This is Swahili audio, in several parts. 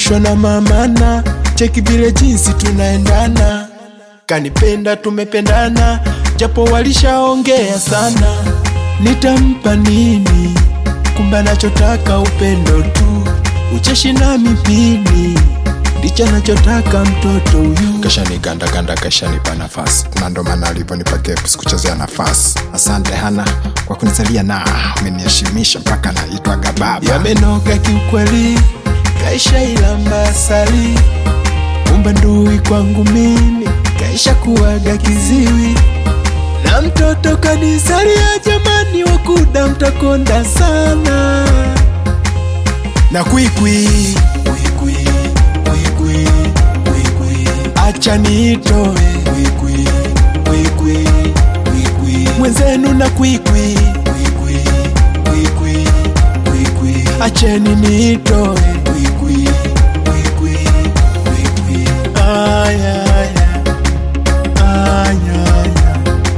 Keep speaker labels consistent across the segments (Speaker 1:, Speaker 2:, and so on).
Speaker 1: nimeangushwa na mamana, cheki vile jinsi tunaendana, kanipenda tumependana, japo walishaongea sana. Nitampa nini? Kumbe anachotaka upendo tu, ucheshi na mipini ndicho anachotaka mtoto huyu.
Speaker 2: Kashaniganda ganda, kashanipa nafasi, na ndo maana aliponipa keps kuchezea nafasi. Asante Hana kwa kunisalia na umeniheshimisha mpaka naitwaga baba.
Speaker 1: Yamenoga kiukweli, kaisha ilamba asali, kumbe ndui kwangu mimi kaisha kuwaga kiziwi, na mtoto kanisalia, jamani, wakuda mtakonda sana na kwikwi kwikwi kwikwi kwikwi, acha niitoe kwikwi kwikwi kwikwi, mwenzenu na kwikwi kwikwi kwikwi kwikwi, acheni niitoe kwikwi kwikwi kwikwi, aya aya aya aya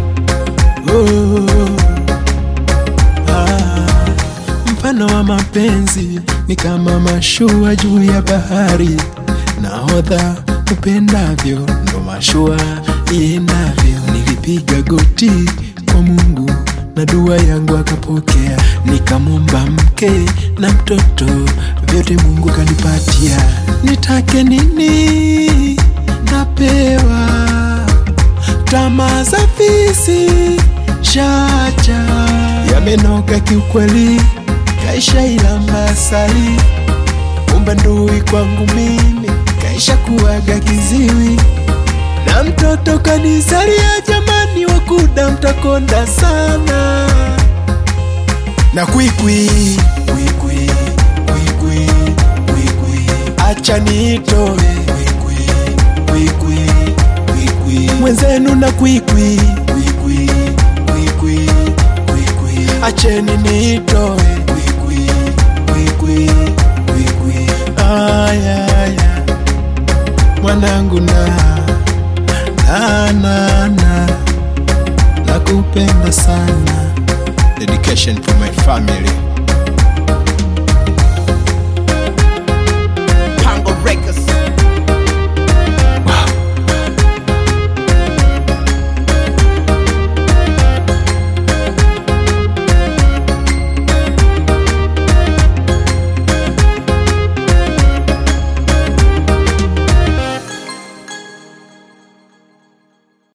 Speaker 1: oh. Ah, mfano wa mapenzi ni kama mashua juu ya bahari, nahodha upendavyo ndo mashua iendavyo. Nilipiga goti kwa Mungu na dua yangu akapokea, nikamwomba mke na mtoto, vyote Mungu kanipatia. Nitake nini? Napewa tamaa za fisi shacha yamenoga kiukweli, kaisha ilamba asali, kumbe ndui kwangu mimi kaisha kuwaga kiziwi, na mtoto kanisalia, jamani, wakuda mtakonda sana na kwikwi kwikwi kwikwi kwikwi, acha niitoe kwikwi kwikwi kwikwi, mwenzenu na kwikwi kwikwi kwikwi kwikwi, acheni niitoe kwikwi kwikwi kwikwi, aya aya mwanangu na na na na nakupenda sana
Speaker 2: Dedication for my family.